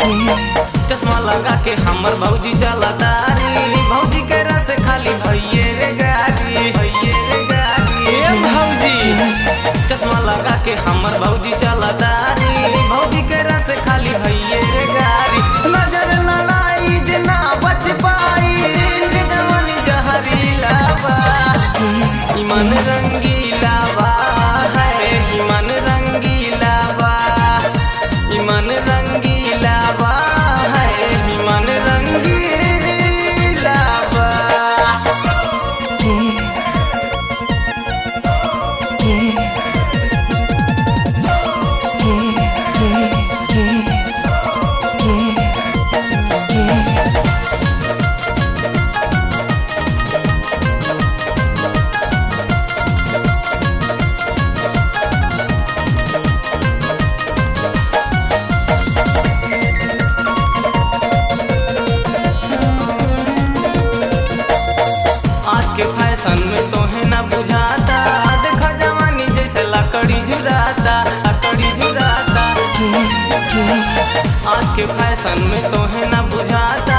चश्मा लगा के हमर भौजी चला तारी भौजी के रस खाली भैये रे गाड़ी भैये रे गाड़ी ए भौजी चश्मा लगा के हमर भौजी चला तारी भौजी के रस खाली भैये रे गाड़ी नजर लड़ाई जे ना बच पाई इनके जवानी जहरीला बा ईमान रंगीला बा है ईमान रंगीला बा ईमान रंगीला बा है ईमान रंगीला बा आज के फैशन में तोहे ना बुझाता देखा जवानी जैसे लकड़ी झुराता लकड़ी झुराता आज के फैशन में तोहे ना बुझाता